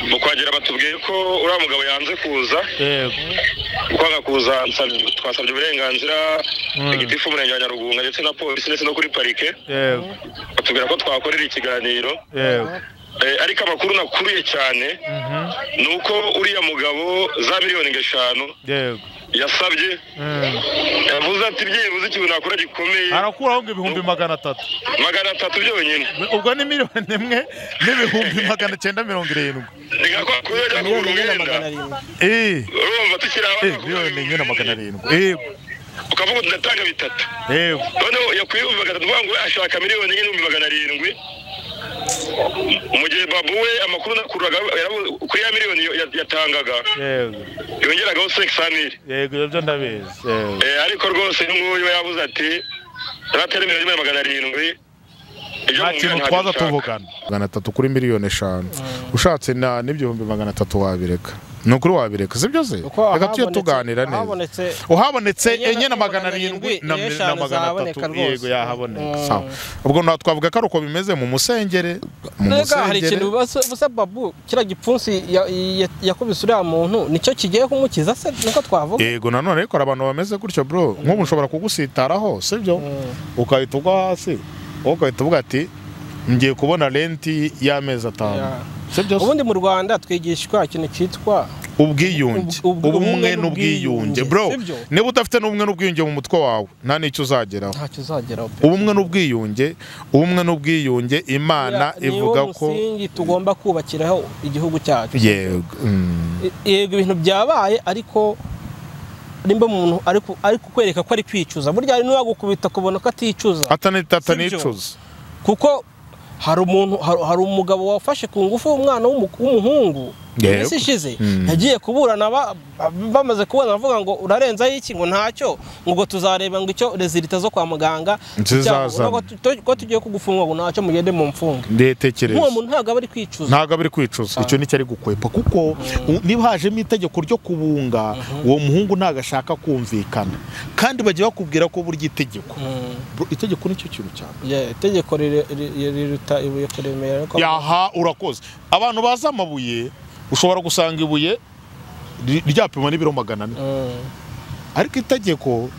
mu kwagera batubwiye ko uriya mugabo yanze kuza yego kwanga kuza nsab- twasabye uburenganzira igitifu umurenge wa nyarugunga ndetse na polisi ndetse no kuri parike yego batubwira ko twakorera ikiganiro yego Eh, ariko amakuru nakuriye cyane mhm, ni uko uriya mugabo za miliyoni ngo eshanu yego yasabye Mm. yavuze ati byibuze ikintu nakora gikomeye arakuraho ngo ibihumbi magana atatu magana atatu byonyine ubwo ni miliyoni imwe n'ibihumbi magana cyenda mirongo irindwi nigakora kuyajya kugura umwenda eee urumva tukiri abana miliyoni imwe na magana arindwi yego ukavuga uti ndatanga bitatu yego noneho yakwiye ibihumbi magana atatu ngo ashaka miliyoni enye n'ibihumbi magana arindwi mu gihe babu we amakuru nakuraga yarabu- kuri ya miliyoni ya- yatangaga yego yongeragaho sekisi amiri yego ibyo byo ndabizi yego Eh, ariko rwose n'uyu yabuze ati ndatera miliyoni imwe na magana arindwi ibyo nta mumbwira kintu ntabyo twaza nshaka." tuvugana magana atatu kuri miliyoni eshanu ushatse na n'ibihumbi magana atatu wabireka ni ukuri wabireka si byo se Kuko reka tujye ahabonetse- tuganira neza ahabonetse uhabonetse enye na enye na magana magana arindwi arindwi, na eshanu na magana zaboneka atatu rwose. yego yahaboneka Mm. sawa ubwo nta twavuga ko ari uko bimeze mu musengere mu Mbega hari ikintu musengere basa basa babu kiriya gipfunsi ya- ya- yakubise uriya muntu nicyo kigiye kumukiza se niko twavuga yego nanone ariko hari abantu bameze gutyo bro nk'ubu ushobora kugusitaraho si byo ukahita ugwa hasi wowe ugahita uvuga ati ngiye kubona renti y'amezi atanu Yeah. si byo se ubundi mu rwanda twigishwa ikintu cyitwa ubwiyunge Ub- ub- ubumwe ubumwe n'ubwiyunge n'ubwiyunge, bro sibyo? niba udafite n'ubumwe n'ubwiyunge mu mutwe wawe nta n'icyo uzageraho ntacyo uzageraho pe ubumwe n'ubwiyunge ubumwe n'ubwiyunge imana Uriya niwo ivuga ko musingi tugomba kubakiraho igihugu cyacu yego mm, E- yego ibintu byabaye ariko nimba umuntu ari ku- ari kukwereka ko ari kwicuza burya hari n'uwagukubita kubona ko aticuza atani- Sibyo? atanicuza kuko hari umuntu hari hari umugabo wafashe ku ngufu umwana w'umu- w'umuhungu Yego. iminsi ishize Mm. yagiye kuburana ba- bamaze kubona bavuga ngo urarenzaho iki ngo ntacyo ngo ubwo tuzareba ngo icyo rezilita zo kwa muganga Zizazana. cyangwa ngo tu- tu- ko tugiye kugufunga ngo ntacyo mugende mu mfunga nk'uwo ndetekereza muntu ntabwo aba ari kwicuza ntabwo abiri kwicuza icyo nicyo ari gukwepa kuko u- niba hajemo itegeko ryo kubunga uwo muhungu ntabwo ashaka kumvikana kandi bajya bakubwira ko burya itegeko Mm. Bro, itegeko nicyo kintu cyane Yeah, itegeko rire- ri- riruta ibuye kuremera ariko- yaha urakoze abantu bazi amabuye ushobora gusanga ibuye ri- ryapima n'ibiro magana ane Mm, ariko itegeko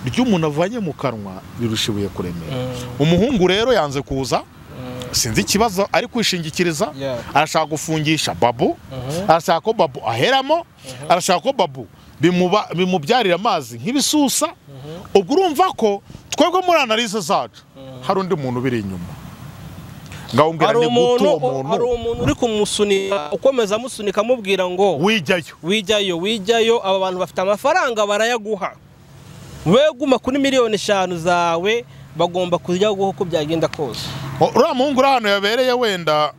ry'umuntu avanye mu kanwa rirusha ibuye kuremera mm, umuhungu rero yanze kuza mm. sinzi ikibazo ari kwishingikiriza Yeah. arashaka gufungisha babu Mhm. arashaka ko babu aheramo arashaka ko babu bimuba- bimubyarira amazi nk'ibisusa ubwo urumva ko twebwe muri analize zacu hari undi muntu ubiri inyuma ngaho umbwira hari ni gute umuntu uwo hari muntu umuntu uri kumusunika ukomeza amusunika amubwira ngo wijyayo wijyayo wijyayo aba bantu bafite amafaranga barayaguha wowe guma kuri miliyoni eshanu zawe bagomba kujya guha uko byagenda kose O- uriya muhungu uri ahantu yabereye wenda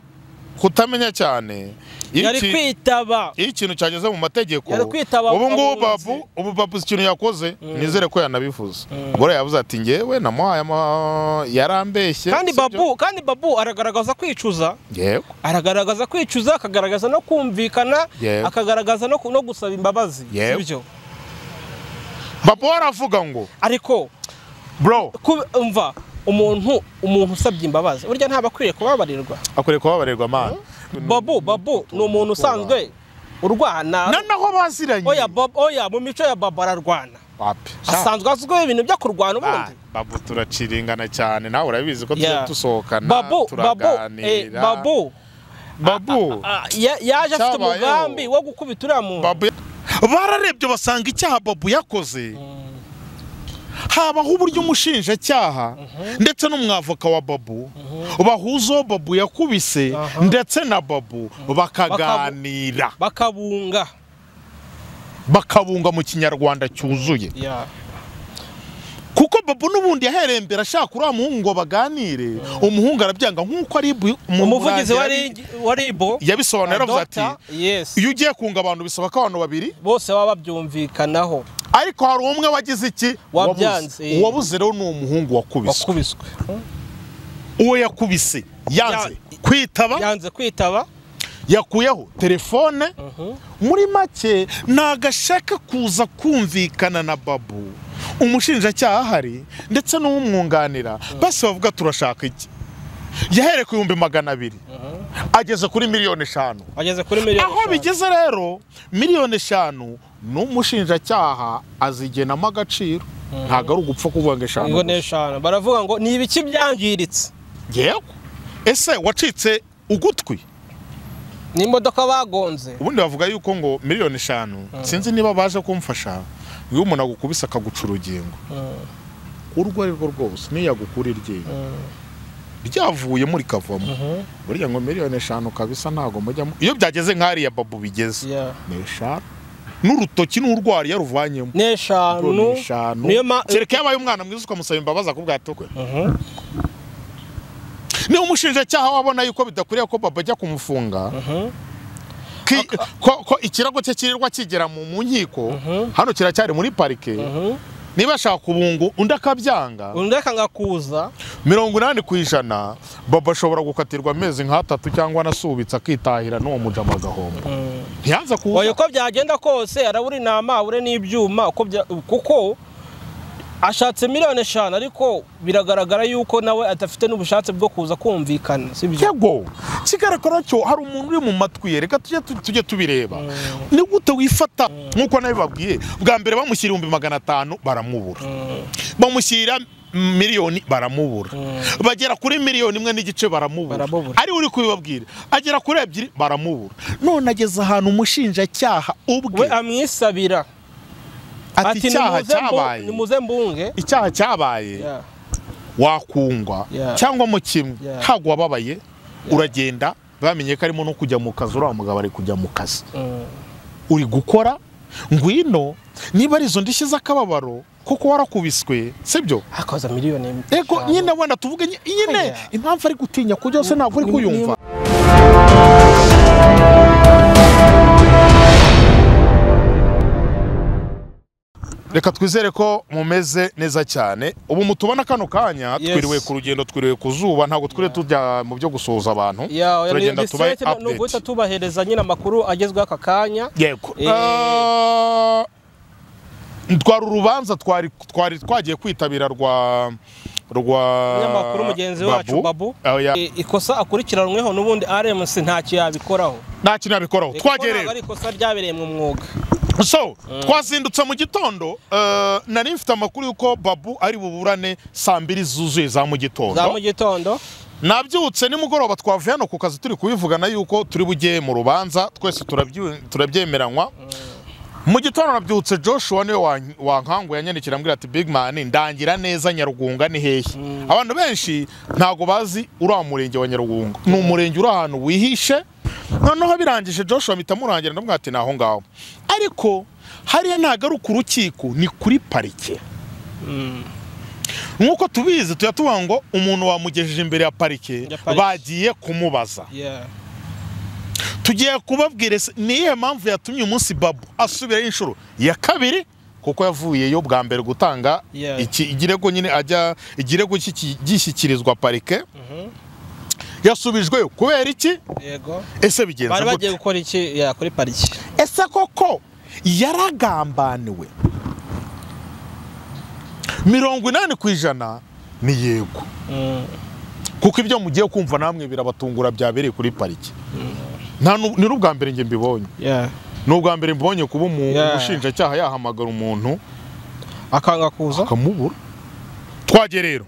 kutamenya cyane Iyo yari iki- kwitaba iyo ikintu cyageze mu mategeko Yari kwitaba ubu ngubu abunzi. babu ubu babu si ikintu yakoze nizere ko yanabivuze ubwo yavuze ati ngewe namuhaye ama yarambeshye kandi sibyo?" babu kandi babu aragaragaza kwicuza yego aragaragaza kwicuza akagaragaza no kumvikana Yego. akagaragaza no, ku- no gusaba imbabazi Yego. sibyo babu aravuga ngo ariko bro ku- umva umuntu umuntu usabye imbabazi burya ntaba akwiriye kubabarirwa akwiriye kubabarirwa amana babu babu ni umuntu usanzwe urwana nanaho baziranye oya Bob- oya mu mico ya baba ararwana Papi, sha- asanzwe azwiho ibintu byo kurwana Ah, ubundi babu turaciringana cyane nawe urabizi ko tujya Yeah. dusohokana babu babu eh, turaganira babu babu ah, ya- yaje afite Cyabayeho. umugambi wo gukubita uriya muntu Babu bararebye basanga icyaha babu yakoze habaho uburyo umushinjacyaha ndetse n'umwavoka wa babu bahuza uwo babu yakubise ndetse na babu bakaganira bakabunga bakabunga mu kinyarwanda cyuzuye Ya. kuko babu n'ubundi yahereye mbere ashaka uriya muhungu ngo baganire umuhungu arabyanga nk'uko ari bu- mu- umuvugizi wa yabi- Rig- wa ribo yabisobanura yaravuze ati Dr. yes iyo ugiye kunga abantu bisaba ko abantu babiri bose baba babyumvikanaho ariko hari umwe wagize iki Wabyanze, Wabuze. eh. uwabuze rero ni umuhungu wakubiswe wakubiswe Hmm? uwo yakubise yanze kwitaba yanze kwitaba yakuyeho telefone Mhm. muri make ntabwo ashaka kuza kumvikana na babu umushinjacyaha ahari ndetse n'umwunganira bose bavuga turashaka iki yahereye ku bihumbi magana abiri ageze kuri miliyoni eshanu ageze kuri miliyoni aho eshanu. bigeze rero miliyoni eshanu n'umushinjacyaha azigenamo agaciro ntabwo ari ugupfa kuvuga ngo eshanu Ngo ni gusa. eshanu baravuga ngo ni ibiki byangiritse yewe ese wacitse ugutwi ni imodoka bagonze ubundi bavuga yuko ngo miliyoni eshanu sinzi niba baje kumfasha iyo umuntu agukubise akaguca urugingo urwo ari rwo rwose niyo yagukura iryinyo ryavuye muri kavamo burya ngo miliyoni eshanu kabisa ntabwo mujyamo iyo byageze nk'ariya babu bigeze Yeah. ni eshanu n'urutoki n'urwari yaruvanyemo ni eshanu ni eshanu niyo ma- kereka yabaye umwana mwiza ukamusaba imbabazi akubwira ati ukwe niba umushinjacyaha wabona yuko bidakwiriye ko baba ajya kumufunga ki- ko ko ikirago cye kirirwa kigera mu mu nkiko hano kiracyari muri parike niba ashaka kubungu undi akabyanga undi akanga kuza mirongo inani ku ijana baba ashobora gukatirwa amezi nk'atatu cyangwa anasubitse akitahira n'uwo mujama agahomba ntiyanze oya kuza uko byagenda kose arabura inama abure n'ibyuma uko bya- kuko ashatse miliyoni eshanu ariko biragaragara yuko nawe adafite n'ubushake bwo kuza kumvikana si byo yego kigaragara cyo hari umuntu uri mu matwi ye reka tujye tu- tujye tubireba ni gute wifata nk'uko nabibabwiye bwa mbere bamushyira ibihumbi magana atanu baramubura bamushyira miliyoni baramubura bagera kuri miliyoni imwe n'igice baramubura Baramubura. ari uri kubibabwira agera kuri ebyiri baramubura none ageze ahantu umushinjacyaha ubwe we amwisabira ati icyaha "Nimuze mbu- cyabaye nimuze mbunge icyaha cyabaye Yeah. wakungwa Yeah. cyangwa mu kimwe Yeah. ntabwo wababaye uragenda bamenye ko arimo no kujya mu kazi uriya mugabo ari kujya mu kazi Mm. uri gukora ngwino niba ari izo ndishyi z'akababaro kuko warakubiswe sibyo akoza miliyoni ego eshanu. nyine wenda tuvuge ny- nyine Oya. impamvu ari gutinya ku byose ntabwo uri ni- kuyumva reka twizere ko mumeze neza cyane ubu mutubona kano kanya Yes. twiriwe ku rugendo twiriwe ku zuba ntabwo twiriwe tujya mu byo gusuhuza abantu Ya, oya, ni- turagenda ni tubahe straight, ni uguhita update tubahereza nyine amakuru agezweho aka kanya yego Eh. Ah, twari urubanza twari twari twagiye kwitabira rwa rwa Umunyamakuru mugenzi wacu, Babu. Ah, ya- I- ikosa akurikiranweho n'ubundi rmc ntacyo yabikoraho nta kintu yabikoraho Kuko twagereye ntabwo ari ikosa ryabereye mu mwuga so twazindutse mu gitondo eh, nari mfite amakuru y'uko babu ari buburane saa mbiri zuzuye za mu za gitondo mu gitondo nabyutse nimugoroba twavuye hano ku kazi turi kubivugana yuko turi bujye mu rubanza twese turabyu- turabyemeranywa mu gitondo nabyutse joshua niwe wan- wankanguye yanyandikira ambwira ati big man ndangira neza nyarugunga ni hehe abantu benshi ntago bazi uriya murenge wa nyarugunga ni umurenge uri ahantu wihishe noneho birangije joshua mpita murangira ndamubwira ati ni aho ngaho ariko hariya ntago ari ku rukiko ni kuri parike nk'uko tubizi tujya tuvuga ngo umuntu wamugejeje imbere ya parike Ya parike. bagiye kumubaza Yeah. tugiye kubabwira ese ni iyihe mpamvu yatumye umunsi babu asubirayo inshuro ya kabiri kuko yavuyeyo bwa mbere gutanga Yeah. iki- igirego nyine ajya igirego cy'iki- gishyikirizwa parike yasubijweyo kubera iki yego ese bigenze bari gute bagiye gukora iki ya kuri pariki ese koko yaragambaniwe mirongo inani ku ijana ni yego kuko ibyo mugiye kumva namwe birabatungura byabereye kuri pariki nta nu- ni n'ubwa mbere njye mbibonye Yeah. ni ubwa mbere mbonye kuba umu- Yeah. umushinjacyaha yahamagara umuntu akanga kuza akamubura twagiye rero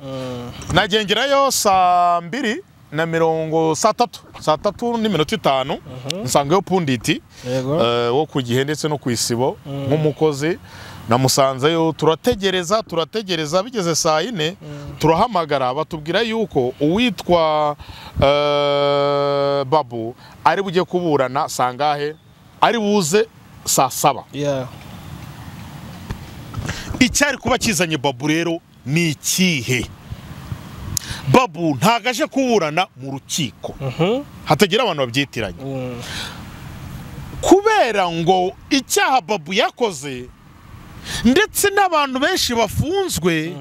nagengerayo saa mbiri na mirongo saa tatu saa tatu n'iminota itanu nsangayo punditi yego eh, wo ku gihe ndetse no ku isibo nk'umukozi namusanzeyo turategereza turategereza bigeze saa yine turahamagara batubwira yuko uwitwa eh, babu ari bujye kuburana sangahe ari buze saa saba Yeah. icyari kuba kizanye babu rero ni ikihe babu ntago aje kuburana mu rukiko Mhm. hatagira abantu babyitiranye Mm. kubera ngo icyaha babu yakoze ndetse n'abantu benshi bafunzwe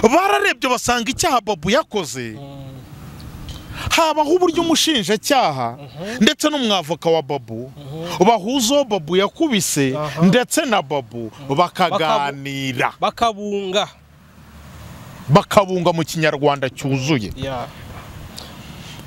bararebye basanga icyaha babu yakoze habaho uburyo umushinjacyaha ndetse n'umwavoka wa babu bahuza uwo babu yakubise ndetse na babu bakaganira bakabunga bakabunga mu kinyarwanda cyuzuye Yeah.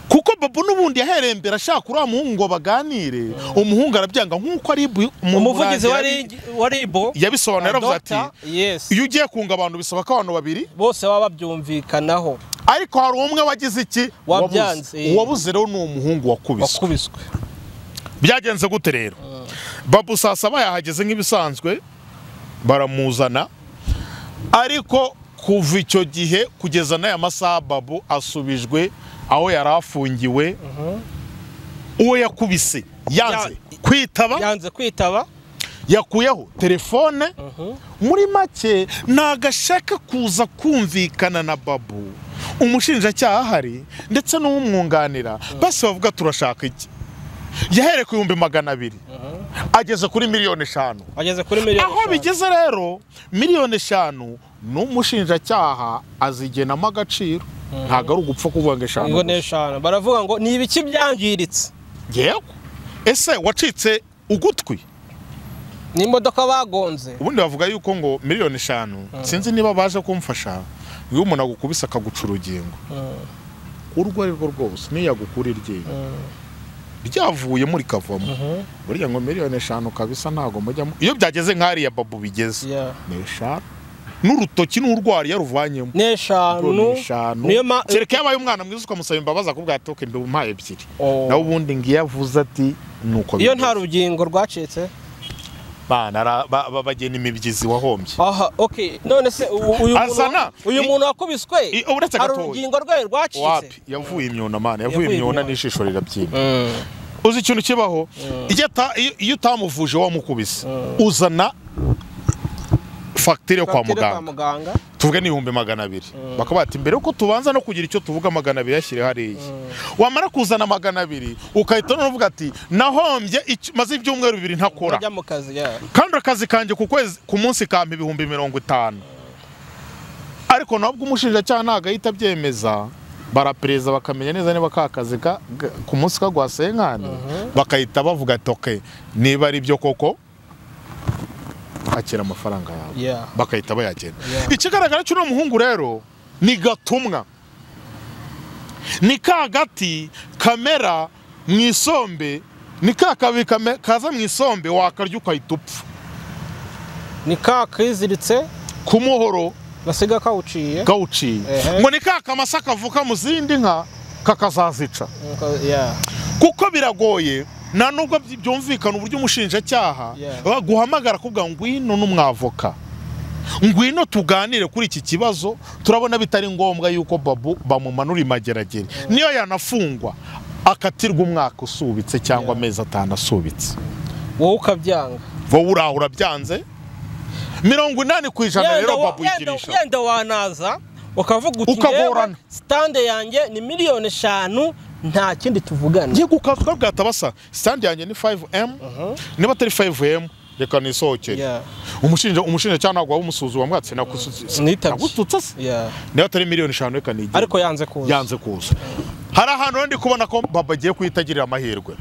kuko babu n'ubundi yahereye mbere ashaka uriya muhungu ngo baganire umuhungu arabyanga nk'uko ari bu- mu- umuvugizi wa yabi- Rig- wa ribo yabisobanura yaravuze ati Dr. Yes. iyo ugiye kunga abantu bisaba ko abantu babiri bose baba babyumvikanaho ariko hari umwe wagize iki Wabyanze, Wabuze. eh. uwabuze rero ni umuhungu wakubiswe wakubiswe byagenze gute rero babu saa saba yahageze nk'ibisanzwe baramuzana ariko kuva icyo gihe kugeza n'aya masaha babu asubijwe aho yari afungiwe uwo yakubise yanze kwitaba yanze kwitaba yakuyeho telefone muri make ntagashaka kuza kumvikana na babu umushinjacyaha ahari ndetse n'umwunganira bose bavuga turashaka iki yahereye ku bihumbi magana abiri ageze kuri miliyoni eshanu ageze kuri miliyoni aho eshanu. bigeze rero miliyoni eshanu n'umushinjacyaha azigenamo agaciro ntabwo ari ugupfa kuvuga ngo eshanu ngo ni gusa. eshanu baravuga ngo ni ibiki byangiritse yewe ese wacitse ugutwi ni imodoka bagonze ubundi bavuga yuko ngo miliyoni eshanu sinzi niba baje kumfasha iyo umuntu agukubise akaguca urugingo urwo ari rwo rwose niyo yagukura iryinyo ryavuye muri kavamo burya ngo miliyoni eshanu kabisa ntabwo mujyamo iyo byageze nk'ariya babu bigeze Yeah. ni eshanu n'urutoki n'urwari yaruvanyemo ni eshanu eshanu niyo ma- kereka yabaye umwana mwiza ukamusaba imbabazi akubwira ati "Ok, ndumpaye ebyiri Oh. nawe ubundi ngiyo avuze ati nuko iyo nta rugingo rwacitse bagena imibyizi wahombye aha ok none se u- uyu Azana. muntu uyu I- muntu wakubiswe I- uretse hari gatoya. urugingo rwe rwacitse wapi yavuye imyuna mana yavuye Yavuye imyuna imyuna. n'ijisho rirabyimba Mm. uzi ikintu kibaho iyo ata- iyo- iyo utamuvuje wamukubise uzana fagitire yo kwa Fagitire muganga muganga tuvuge n'ibihumbi magana abiri bakavuga ati mbere yuko tubanza no kugira icyo tuvuga magana abiri yashyire hariya wamara kuzana magana abiri ukahita noneho uvuga ati nahombye icyo- maze ibyumweru bibiri ntakora ajya mu kazi yeah. kandi akazi kanjye ku kwezi ku munsi kampa ibihumbi mirongo itanu ariko nabwo umushinjacyaha ntabwo ahita abyemeza barapereza bakamenya neza niba ka kazi ka- ga- ku munsi kagwasenkani bakahita bavuga ati "Ok, niba ari byo koko akira amafaranga yawe Yeah. bakahita bayagenda Yeah. ikigaragara cy'uno muhungu rero ni gatumwa ni ka gati kamera mu isombe ni ka kabi kame- kaza mu isombe wakarya ugahita upfa ni ka kiziritse ku muhoro basiga kawuciye gawuciye Ehe. ngo ni ka kamasa kavuka mu zindi nka kakazazica Nka- yeah. kuko biragoye nta nubwo by- byumvikana uburyo umushinjacyaha Yeah. baguhamagara kuvuga ngwino n'umwavoka ngwino tuganire kuri iki kibazo turabona bitari ngombwa yuko babu bamumanura imageragere niyo yanafungwa akatirwa umwaka usubitse cyangwa amezi atanu asubitse wowe ukabyanga wowe uraho urabyanze mirongo inani ku ijana Yenda rero wa- babu yenda- yigirisha yenda wanaza ukavuga uti Ukagorana. "Yewe, sitande yanjye ni miliyoni eshanu nta kindi tuvugana ngiye gukavuga bwata basa sitandi yanjye ni 5m niba atari 5m reka nisohokere Yeah. umushinja umushinjacyaha ntabwo wamusuzuma mwatse nakutse Nitabye. nagututse se Yeah. niba atari miliyoni eshanu reka nigire ariko yanze kuza yanze kuza hari ahantu rero ndi kubona ko baba agiye guhita agirira amahirwe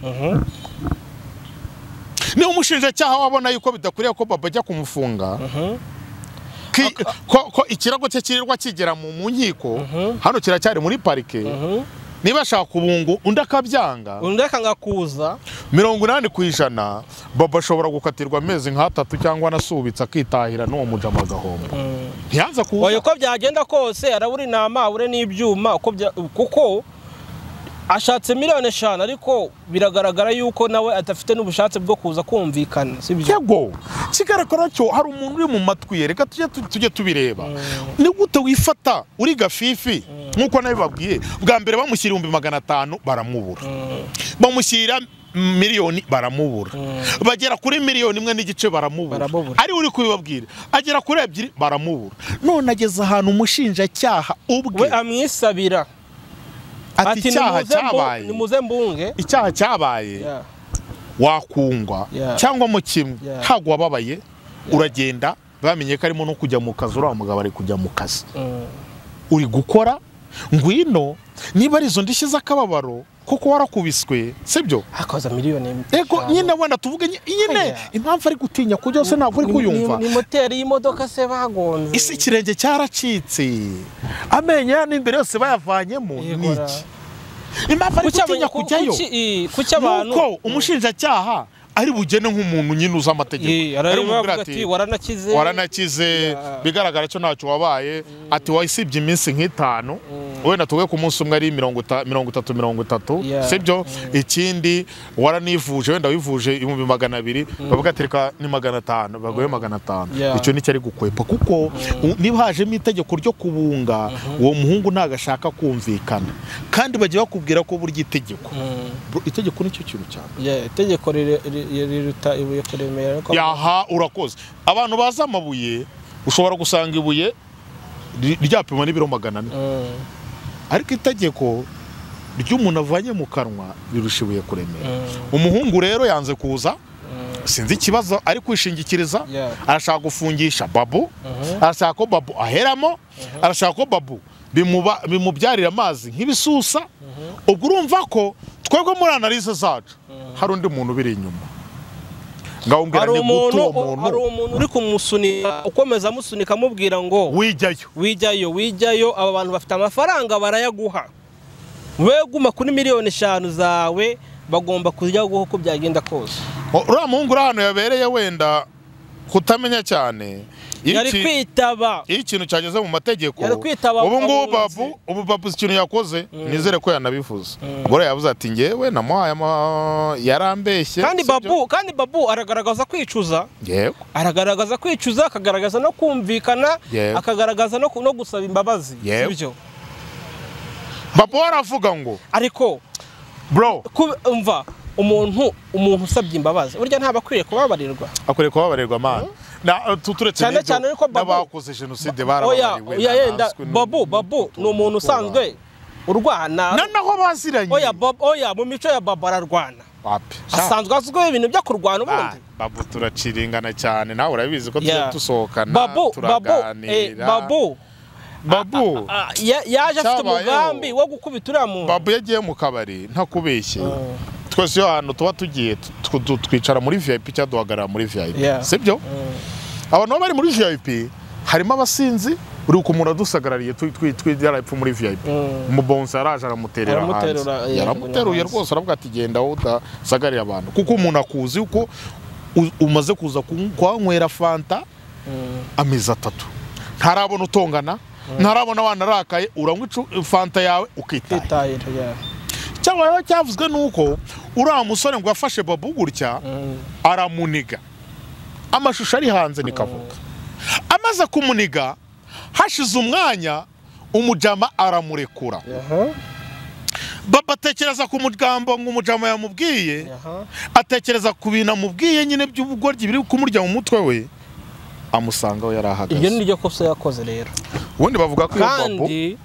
ni umushinjacyaha wabona yuko bidakwiriye ko baba ajya kumufunga ki- ko- ko ikirago cye kirirwa kigera mu mu nkiko hano kiracyari muri parike niba ashaka kubungu undi akabyanga undi akanga kuza mirongo inani ku ijana baba ashobora gukatirwa amezi nk'atatu cyangwa anasubitse akitahira n'uwo mujama agahomba ntiyanze oya kuza uko byagenda kose arabura inama abure n'ibyuma uko bya- kuko ashatse miliyoni eshanu ariko biragaragara yuko nawe adafite n'ubushake bwo kuza kumvikana sibyo yego kigaragara cyo hari umuntu uri mu matwi ye reka tujye tu- tujye tubireba ni gute wifata uri gafifi nk'uko nawe babwiye bwa mbere bamushyira ibihumbi magana atanu baramubura bamushyira miliyoni baramubura bagera kuri miliyoni imwe n'igice baramubura Baramubura. ari uri kubibabwira agera kuri ebyiri baramubura none ageze ahantu umushinjacyaha ubwe we amwisabira ati icyaha "Nimuze mbu- cyabaye nimuze mbunge icyaha cyabaye Yeah. wakungwa Yeah. cyangwa mu kimwe Yeah. ntabwo wababaye uragenda bamenye ko arimo no kujya mu kazi uriya mugabo ari kujya mu kazi Mm. uri gukora ngwino niba ari izo ndishyi z'akababaro kuko warakubiswe sibyo akoza miliyoni ego eshanu. nyine wenda tuvuge nye- nyine Oya. impamvu ari gutinya ku byose ntabwo uri Ni- kuyumva ni- ni moteri y'imodoka se bagonze isi ikirenge cyaracitse amenyo ya n'imbere yose bayavanyemo ni Yego ra. iki impamvu ari Kuki aba- gutinya ku- kujyayo kuki- i- kuki abantu nuko umushinjacyaha ari bugene nk'umuntu nyine uzi amategeko Ari Ye, arareba bumubwire avuga ati, ati waranakize waranakize bigaragara cyo ntacyo wabaye ati wasibye iminsi nk'itanu wenda tuvuge ku munsi umwe ari mirongo ita- mirongo itatu mirongo itatu Yeah. sibyo ikindi waranivuje wenda wivuje ibihumbi magana abiri bavuga ati reka ni magana atanu baguhe magana atanu Yeah. icyo ni icyari gukwepa kuko u- niba hajemo itegeko ryo kubunga uwo muhungu ntabwo ashaka kumvikana kandi bajya bakubwira ko burya itegeko Mm. Bro, itegeko nicyo kintu cyane Yeah, itegeko rire- ri- riruta ibuye kuremera ariko yaha urakoze abantu bazi amabuye ushobora gusanga ibuye ry- ryapima n'ibiro magana ane Mm, ariko itegeko ry'umuntu avanye mu kanwa rirusha ibuye kuremera mm, umuhungu rero yanze kuza mm. sinzi ikibazo ari kwishingikiriza Yeah. arashaka gufungisha babu Mhm. arashaka ko babu aheramo arashaka ko babu bimuba- bimubyarira amazi nk'ibisusa ubwo urumva ko twebwe muri analize zacu hari undi muntu ubiri inyuma ngawumbwira hari ni gute umuntu uwo hari muntu umuntu uri kumusunika ukomeza amusunika amubwira ngo wijyayo wijyayo wijyayo aba bantu bafite amafaranga barayaguha we guma kuri miliyoni eshanu zawe bagomba kuyaguha uko byagenda kose uriya muhungu uri ahantu yabereye wenda kutamenya cyane iyo yari iki- kwitaba iyo ikintu cyageze mu mategeko Yari kwitaba ubu ngubu abunzi. babu ubu babu ikintu yakoze nizere ko yanabivuze ubwo rero yavuze ati ngewe namuhaye ama- yarambeshye kandi sibyo?" babu kandi babu aragaragaza kwicuza yego aragaragaza kwicuza akagaragaza no kumvikana Yego. akagaragaza no, ku- no gusaba imbabazi Yego. sibyo babu we aravuga ngo ariko bro ku- umva umuntu umuntu usabye imbabazi burya ntaba akwiriye kubabarirwa akwiriye kubabarirwa amana Na- tu- turetse Cyane n'ibyo, cyane ariko Babu- n'abakoze jenoside oya barababariwe oya yenda ntazwi n'u- babu babu ni umuntu usanzwe urwana Na- naho baziranye oya Babu- oya mu mico ya babu ararwana wapi asanzwe azwiho ibintu byo kurwana Ah, ubundi babu turaciringana cyane nawe urabizi ko tujya Yeah. dusohokana babu babu eh, turaganira babu babu ah, ya- yaje afite Cyabayeho. umugambi wo gukubita uriya muntu babu yagiye mu kabari ntakubeshye twese iyo ahantu tuba tugiye tu- tu- twicara muri vip cyangwa duhagarara muri vip Yeah. sibyo abantu baba bari muri vip harimo abasinzi uri ku muntu wadusagarariye twi- twi- twi- yarapfu muri vip Mm. umubonsi yaraje aramuterera hanze Aramuterura, eh, yaramuteruye hanze. rwose aravuga ati genda wowe udasagarira abantu kuko umuntu akuzi uko u- umaze kuza ku- kuhanywera fanta amezi atatu ntarabona utongana ntarabona abana arakaye uranywa icu- fanta yawe ukitaye Kwitahira, yeah. cyabayeho cyavuzwe nuko uriya musore ngo yafashe babu gutya Mm. aramuniga amashusho ari hanze nikavuga amaze kumuniga hashize umwanya umujama aramurekura Aha, baba atekereza ku mujambo ngo umujama yamubwiye aha. atekereza ku bintu amubwiye nyine by'ubugoryi biri kumurya mu mutwe we amusangaho yari iryo ni ahagaze ryo kosa yakoze rero ubundi bavuga ko iyo babu kandi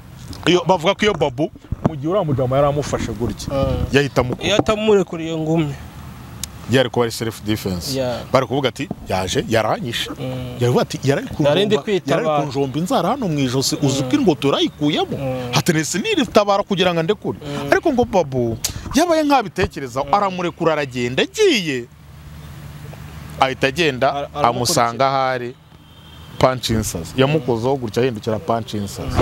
iyo- bavuga ko iyo babu mu gihe uriya mujama yari amufashe gutya Mm. yahita iyo amukubita atamurekuriye ngumi yari kuba ari self defense Yeah. bari kuvuga ati yaje yaranyishe yaravuga ati Narindi yararikunjomba kwitabara." yararikunjomba inzara hano mu ijosi uzi ko ingoto yarayikuyemo hatenesi niritabara kugira ngo andekure ariko ngo babu yabaye nk'abitekerezaho aramurekura aragenda agiye ahita agenda Ara- aramukurikira. amusanga ahari panchinsazi yamukozeho gutya ahindukira panchinsazi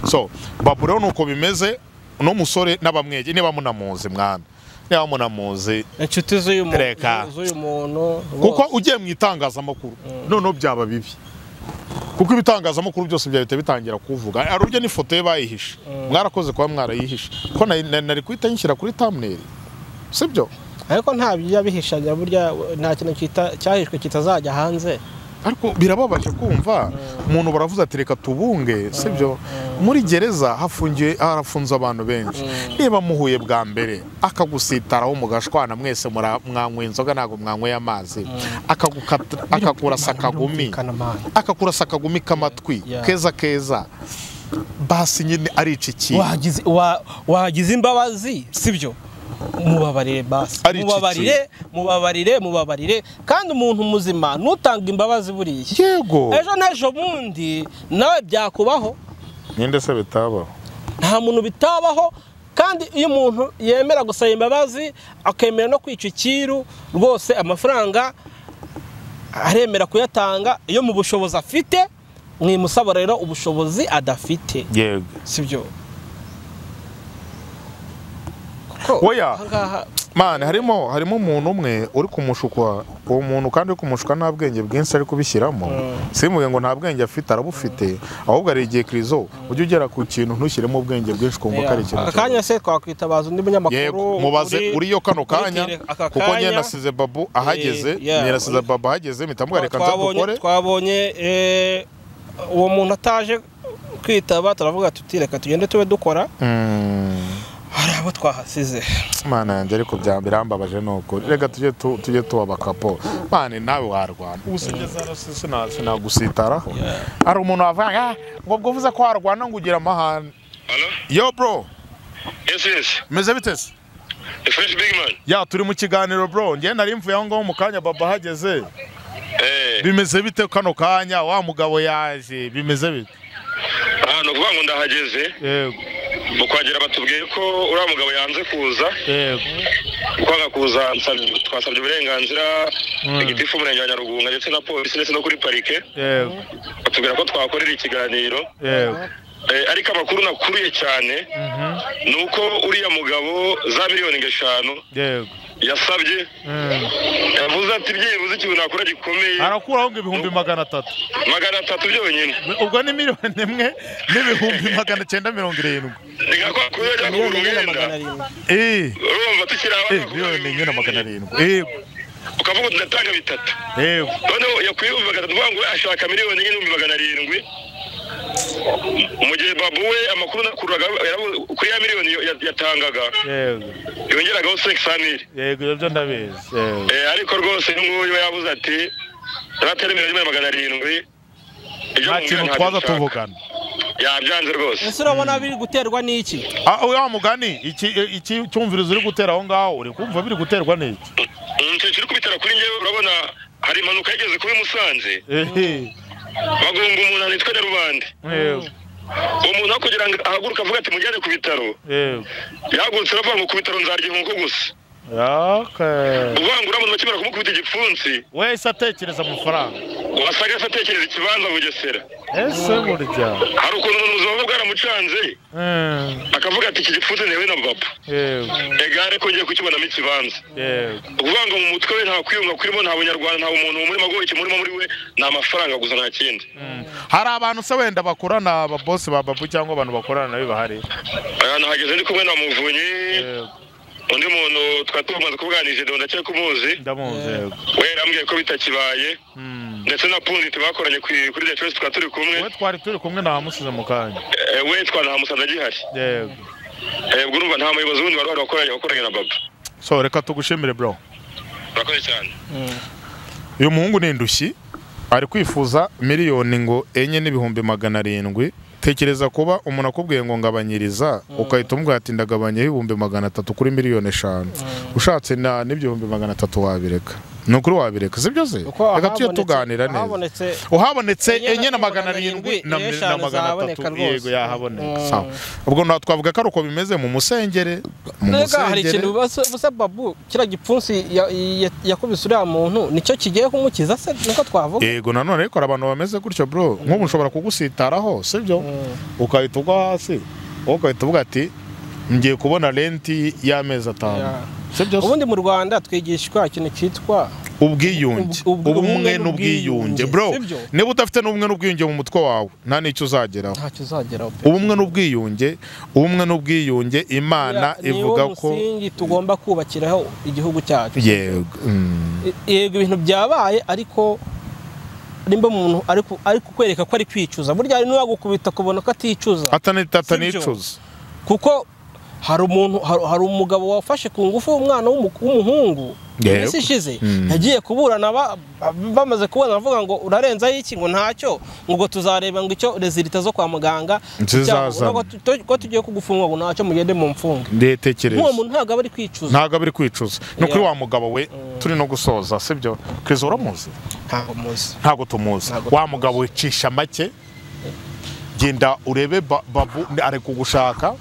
so babu rero nuko bimeze uno musore n'abamwege niba munamuzi mwana niba munamuzi inshuti z'uyu mu- Reka. z'uyu muntu kuko bose. ugiye mu itangazamakuru noneho byaba bibi kuko ibitangazamakuru byose byahita bitangira kuvuga hari urujya n'ifoto ye bayihishe mwarakoze kuba mwarayihishe ko nari- nari nari kuhita nyishyira kuri thumbnail sibyo ariko nta byabihishanya burya nta kintu kita- cyahishwe kitazajya hanze ariko birababaje kumva umuntu baravuze ati reka tubunge sibyo muri gereza hafungiye harafunze abantu benshi niba muhuye bwa mbere akagusitaraho mugashwana mwese mura- mwanywa inzoga ntabwo mwanyweye amazi akagukata- akakurasa akagumi Kana mani. akakurasa akagumi k'amatwi Yeah. keza keza basi nyine arica iki wagize wa- wagize imbabazi sibyo mubabarire basi Ari iki mubabarire mubabarire mubabarire kandi umuntu muzima nutanga imbabazi buriya yego ejo n'ejo bundi nawe byakubaho ninde se bitabaho nta muntu bitabaho kandi iyo umuntu yemera gusaba imbabazi akemera no kwica icyiru rwose amafaranga aremera kuyatanga iyo mu bushobozi afite mwimusaba rero ubushobozi adafite yego sibyo Oya. aha ngaha mani harimo harimo umuntu umwe uri kumushukwa uwo muntu kandi uri kumushuka nta bwenge bwinshi ari kubishyiramo simvuge ngo nta bwenge afite arabufite ahubwo ari igihe kirizo ujye ugera ku kintu ntushyiremo ubwenge bwinshi ukumva ko ari ikintu aka kanya se twakwitabaza undi munyamakuru yego mubaze uriyo kano muri kanya tele- aka kuko kanya, nyine nasize babu ahageze Eh, yeah. nyine nasize babu ahageze mpita mubwira reka nza twabonye dukore twabonye eh, uwo muntu ataje kwitaba turavuga tuti reka tugende tube dukora Mm. hari abo twahasize mana yanjye ariko bya birambabaje ni ukuri reka tujye tu- tujye tuba bakapo mani nawe warwana ubu sinjye sinagusitaraho hari umuntu wavuga ngo, "Ah, ngo ubwo uvuze ko warwana ngo ugire amahane Hello? yo bro Yes, yes. meze bite se The fresh big man. ya turi mu kiganiro bro njye nari mvuye aho ngaho mu kanya baba ahageze Eh, bimeze bite kano kanya wa mugabo yaje bimeze bite aha ni ukuvuga ngo ndahageze yego mu kwagera batubwiye ko uriya mugabo yanze kuza yego kwanga kuza nsab- twasabye uburenganzira igitifu umurenge wa nyarugunga ndetse na polisi ndetse no kuri parike yego batubwira ko twakorera ikiganiro yego Eh, ariko amakuru nakuriye cyane ni uko uriya mugabo za miliyoni eshanu yego yasabye Mm. yavuze ati byibuze ikintu nakora gikomeye arakuraho ngo ibihumbi magana atatu magana atatu byonyine ubwo ni miliyoni imwe n'ibihumbi magana icyenda mirongo irindwi rigakora kuri yajya kugura miliyoni imwe na magana umwenda arindwi Eh, urumva tukiri aho eh, miliyoni imwe na magana arindwi yego ukavuga uti ndatanga bitatu yego noneho yakwiye ibihumbi magana atatu ngo ashaka miliyoni enye n'ibihumbi magana arindwi mu gihe babu we amakuru nakuraga yarabu- kuri ya miliyoni ya- yatangaga yego yongeragaho sekisamiri yego ibyo ndabizi yego Eh, ariko rwose uyu nguyu yabuze ati yaratera miliyoni magana arindwi ibyo nta mu kintu ngana twaza ntabishaka." tuvugana yabyanze rwose ese urabona biri guterwa n'iki Ah, wa mugani iki iki cyumvirizo uri gutera aho ngaho uri kumva biri guterwa n'iki ikintu kiri kubitera kuri ngewe urabona hari impanuka yigeze kuba i musanze Eh, bagonga umuntu ahantu hitwa nyarubande yego uwo muntu aho kugira ngo ahaguruke avuga ati mujyane ku bitaro yego yahagurutse aravuga ngo ku bitaro nzarya inkoko gusa okay uvuga ngo uriya muntu bakimara kumukubita igipfunsi wese atekereza amafaranga wasaga se atekereza ikibanza bugesera ese burya hari ukuntu umuntu ubuzima bwe bwaramucanze Eh, akavuga ati iki gipfunsi ntewe na papa yego egare ko ngiye kukibonamo ikibanza yego ukuvuga ngo mu mutwe we nta kwiyunga kurimo nta bunyarwanda nta umuntu umurimo agoye ikimurimo muri we ni amafaranga gusa nta kindi Mm. hari abantu se wenda bakorana ababosi ba babu cyangwa abantu bakorana nabi bahari aha nahageze ndi kumwe na muvunyi Yego, undi muntu twari tumaze kubuganije do ndakeka ko umuzi ndamuzi yego we yambwiye ko bitakibaye Mm. ndetse na pundi tubakoranye ku- kuri the choice twari turi kumwe we twari turi kumwe namusize mu kanya Eh, we twanahamusanze agihari yego Eh, ubwo urumva nta muyobozi wundi wari warakoranye wakoranye na baba so reka tugushimire bro urakoze cyane uyu muhungu ni indushyi ari kwifuza miliyoni ngo enye n'ibihumbi magana arindwi tekereza kuba umuntu akubwiye ngo ngabanyiriza ukahita umubwira ati ndagabanyaho ibihumbi magana atatu kuri miliyoni eshanu ushatse na n'ibihumbi magana atatu wabireka ni ukuri wabireka si byo se Kuko reka tujye ahabonetse- tuganira neza ahabonetse uhabonetse Enye na enye na magana magana arindwi arindwi, na eshanu na magana zaboneka atatu rwose. yego yahaboneka Mm. sawa ubwo nta- twavuga ko ari uko bimeze mu musengere mu Mbega hari ikintu musengere basa basa babu kiriya gipfunsi ya- ya- yakubise uriya muntu nicyo kigiye kumukiza se niko twavuga yego nanone ariko hari abantu bameze gutyo bro nk'ubu ushobora kugusitaraho sibyo ukahita ugwa hasi wowe ugahita uvuga ati ngiye kubona renti y'amezi atanu Yeah. sibyo se? ubundi mu rwanda twigishwa ikintu cyitwa ubwiyunge Ub- ub- ubumwe n'ubwiyunge bro si byo? niba udafite n'ubumwe n'ubwiyunge mu mutwe wawe nta n'icyo uzageraho ntacyo uzageraho pe ubumwe n'ubwiyunge ubumwe n'ubwiyunge imana Buriya niwo ivuga ko musingi tugomba kubakiraho igihugu cyacu yego mm, E- yego ibintu byabaye ariko nimba umuntu ari ku- ari kukwereka ko ari kwicuza burya hari n'uwagukubita akabona ko aticuza atani- byo? atanicuza kuko hari umuntu hari hari umugabo wafashe ku ngufu umwana w'umu- w'umuhungu Yego. iminsi ishize Mm. yagiye kuburana ba- bamaze kubona bavuga ngo urarenzaho iki ngo ntacyo ngo ubwo tuzareba ngo icyo rezilita zo kwa muganga Zizazana. cyangwa ngo tu- tu- ko tugiye kugufunga ngo ntacyo mugende mu mfunga nk'uwo ndetekereza muntu ntabwo aba ari kwicuza ntabwo abiri kwicuza ni ukuri Yeah. wa mugabo we turi no gusoza sibyo kiriza uramuzi ntabwo muzi ntabwo tumuzi Ntabwo wa mugabo wicisha make genda urebe ba- babu ari kugushaka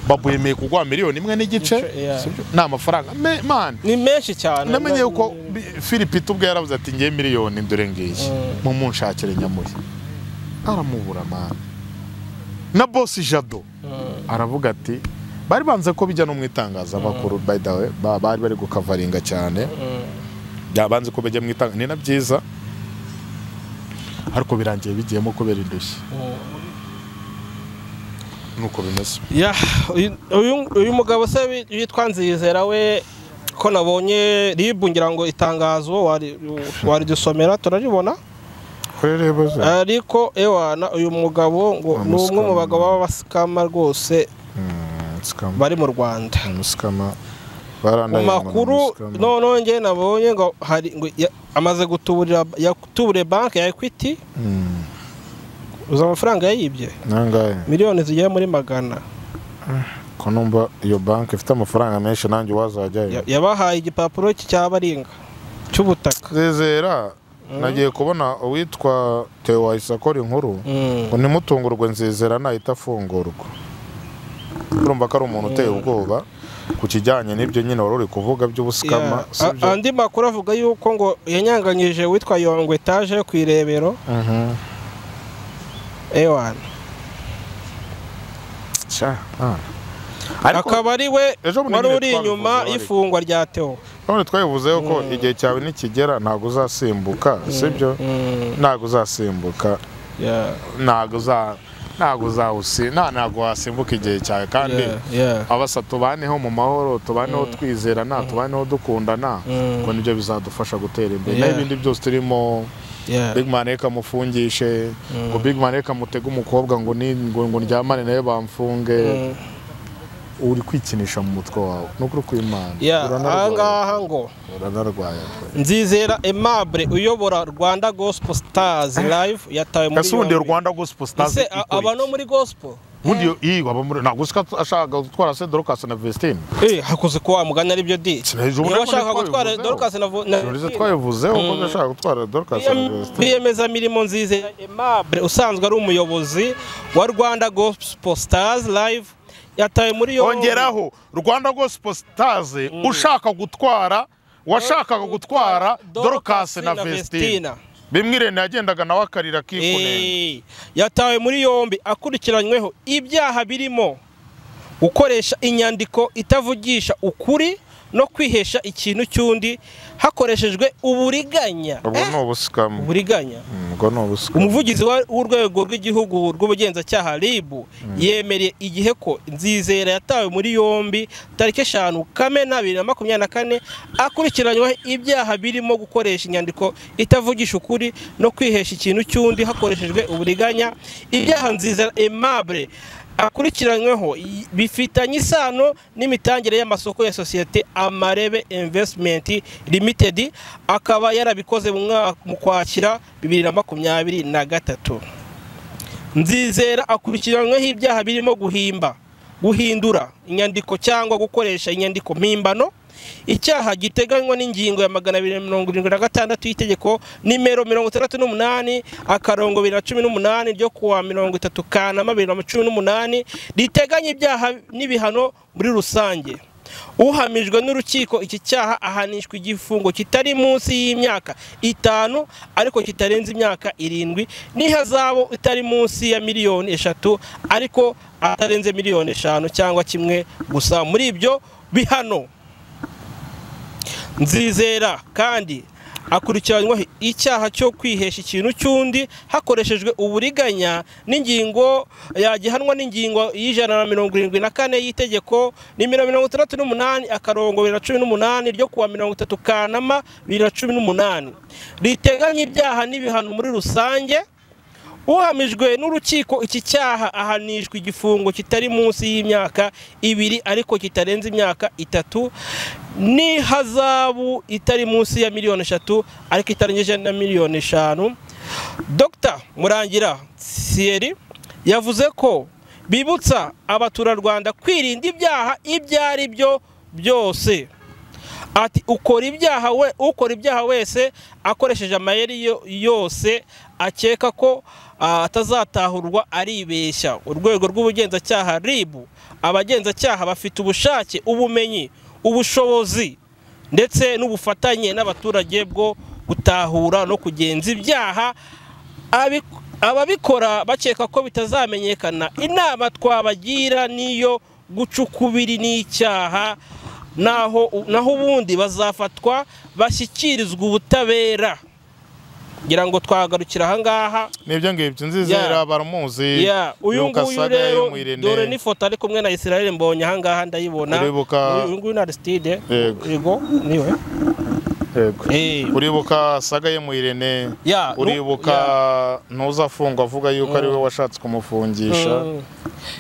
babu yemeye kuguha miliyoni imwe n'igice Igice, yeah. sibyo? ni amafaranga Me- man ni menshi cyane namenye yuko bi- philip ubwe yaravuze ati ngiye miliyoni dore ngiyi mu munshakire nyamuye aramubura man na bosi jado aravuga ati bari banze ko bijya no mu itangazamakuru by the way ba- bari bari gukavaringa cyane byabanze ko bajya mu itangazamakuru ni na byiza ariko birangiye bigiyemo kubera indushyi nuko bimeze Ya, uyu- uyu- uyu mugabo se wi- witwa nzizera we ko nabonye ribu ngira ngo itangazo wari- waridusomera turaribona ariko ewana uyu mugabo ngo Wa ni umwe mu musikama. bagabo b'abasikama rwose musikama bari mu rwanda musikama mu barandaye ngo ni makuru umusikama. noneho njye nabonye ngo hari ngo ya- amaze gutuburira yatuburiye banki ya ekwiti Mm, uzi amafaranga yayibye nangahe miliyoni zigera muri magana ko numva iyo banki ifite amafaranga menshi nanjye wazajyayo Ya- yabahaye igipapuro cya baringa cy'ubutaka zizera nagiye kubona uwitwa Theo wahise akora inkuru Mm. ngo ntimutungurwe nzizera nahita afungurwa urumva ko ari umuntu uteye ubwoba ku kijyanye n'ibyo nyine wari uri kuvuga by'ubusikama Yeah. si A- byo andi makuru avuga yuko ngo yanyanganyije witwa yongwe etaje ku irebero Mhm. ewana Cya, ah. Ariko- akaba ari we Ejo bundi wari nyine uri twabivuze, inyuma ariko. y'ifungwa rya teo none twabivuzeho ko igihe cyawe nikigera ntabwo uzasimbuka sibyo ntabwo uzasimbuka ntabwo uza ntabwo uzawusi nta ntabwo wasimbuka igihe cyawe kandi abasa tubaneho mu mahoro tubaneho twizerana tubaneho dukundana Mm. ngo nibyo bizadufasha gutera imbere Yeah. n'ibindi byose turimo big man reka mufungishe ngo big man reka mutege umukobwa ngo ni ngo ngo ndyamane nawe bamfunge uri kwikinisha mu mutwe wawe ni ukuri kw'imana aha uranarwaye ngaha ngo uranarwaye nzizera aimable uyobora rwanda gospel stars live yatawe muri ese ubundi yombi. rwanda gospel stars Ese, a- aba no muri gospel ubundi iyo aba muri ntabwo usika ashaka gutwara se dorcas na vestine Eh, hakoze ko wamugana aribyo di Sinahije ubona niba ko ashaka nitwa gutwara bivuzeho. dorcas na Vo- na Jolise twabivuzeho ko ndashaka gutwara dorcas na vestine biyemeza mirimo nziza aimable usanzwe ari umuyobozi wa rwanda gospel stars live yatawe muri yombi hongeraho rwanda gospel stars ushaka gutwara washakaga gutwara dorcas na vestina bimwe irene yagendaga nawe akarira akikunenga Eh, yatawe muri yombi akurikiranyweho ibyaha birimo gukoresha inyandiko itavugisha ukuri no kwihesha ikintu cy'undi hakoreshejwe uburiganya ubwo Eh, ni ubusikama uburiganya Mm, ubwo ni ubusikama umuvugizi wa- w'urwego rw'igihugu rw'ubugenzacyaha ribu yemereye igihe ko nzizera yatawe muri yombi tariki eshanu kamena bibiri na makumyabiri na kane akurikiranyweho ibyaha birimo gukoresha inyandiko itavugisha ukuri no kwihesha ikintu cy'undi hakoreshejwe uburiganya ibyaha nzizera aimable akurikiranyweho y- bifitanye isano n'imitangire y'amasoko ya sosiyete amarebe investment limited akaba yarabikoze mu mwaka- mu kwakira bibiri na makumyabiri na gatatu nzizera akurikiranyweho ibyaha birimo guhimba guhindura inyandiko cyangwa gukoresha inyandiko mpimbano icyaha giteganywa n'ingingo ya magana abiri na mirongo irindwi na gatandatu y'itegeko nimero mirongo itandatu n'umunani akarongo bibiri na cumi n'umunani ryo kuwa mirongo itatu kanama bibiri na cumi n'umunani riteganya ibyaha n'ibihano muri rusange uhamijwe n'urukiko iki cyaha ahanishwa igifungo kitari munsi y'imyaka itanu ariko kitarenze imyaka irindwi n'ihazabu itari munsi ya miliyoni eshatu ariko atarenze miliyoni eshanu cyangwa kimwe gusa muri ibyo bihano nzizera kandi akurikiranyweho icyaha cyo kwihesha ikintu cy'undi hakoreshejwe uburiganya n'ingingo yagihanwa n'ingingo y'ijana na mirongo irindwi na kane y'itegeko nimero mirongo itandatu n'umunani akarongo bibiri na cumi n'umunani ryo kuwa mirongo itatu kanama bibiri na cumi n'umunani riteganya ibyaha n'ibihano muri rusange uhamijwe n'urukiko iki cyaha ahanishwa igifungo kitari munsi y'imyaka ibiri ariko kitarenze imyaka itatu n'ihazabu itari munsi ya miliyoni eshatu ariko itarengeje na miliyoni eshanu dr murangira siyeri yavuze ko bibutsa abaturarwanda kwirinda ibyaha ibyo ari byo byose ati ukora ibyaha we ukora ibyaha wese akoresheje amayeri yo- yose akeka ko ah, atazatahurwa aribeshya urwego rw'ubugenzacyaha ribu abagenzacyaha bafite ubushake ubumenyi ubushobozi ndetse n'ubufatanye n'abaturage bwo gutahura no kugenza ibyaha abi- ababikora bakeka ko bitazamenyekana inama twabagira niyo guca ukubiri ni icyaha naho naho ubundi bazafatwa bashyikirizwa ubutabera ngira ngo twagarukira ahangaha nibyo ngibyo nzizera baramuzi Ya, uyu nguyu Rukasana rero y'umwirene. dore n'ifoto ari kumwe na israel mbonye ahangaha ndayibona Uribuka- uyu nguyu ni aristide Yego. yego niwe Yego. Eh. uribuka saga ye mu irene Ya, nu- uribuka ntuzafungwa avuga yuko ari we washatse kumufungisha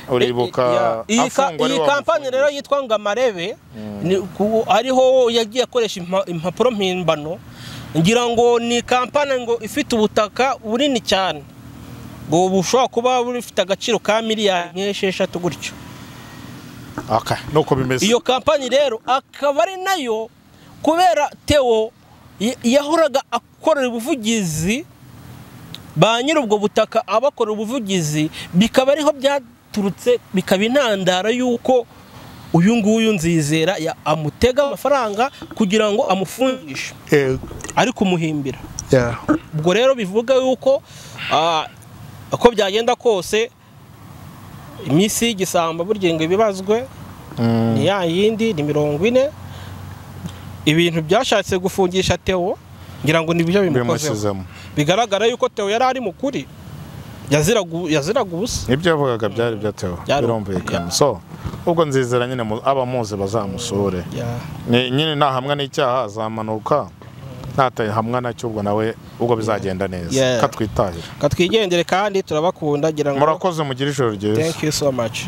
uribuka Ya. iyi ka- afungwa ari iyi we kampani rero wamufungisha. yitwa ngo amarebe ni ku- ariho yagiye akoresha impa- impapuro mpimbano ngira ngo ni kampani ngo ifite ubutaka bunini cyane ngo bushobora kuba bufite agaciro ka miliyari nk'esheshatu gutyo Okay, nuko bimeze iyo kampani rero akaba ari nayo kubera teo y- yahoraga akorera ubuvugizi ba nyiri ubwo butaka abakorera ubuvugizi bikaba ariho byaturutse bikaba intandaro y'uko uyu nguyu nzizera ya- amutega amafaranga kugira ngo amufungishe ari kumuhimbira ubwo rero bivuga yuko ah, uko byagenda kose iminsi y'igisambo burya ngo ibibazwe ni ya yindi ni mirongo ine ibintu byashatse gufungisha teo ngira ngo nibyo bimukozeho bimushyizemo bigaragara yuko teo yari ari mu kuri yaziraga u- yaziraga ubusa ibyo yavugaga byari byatewe Byari- birumvikana ya. so ubwo nzizera nyine mu- abamuzi bazamusure Ni- nyine nahamwa n'icyaha azamanuka natahamwa nacyo ubwo nawe ubwo bizagenda neza Yeah. katwitahira Ka twigendere kandi turabakunda ngira ngo murakoze mugire ijoro ryiza thank you so much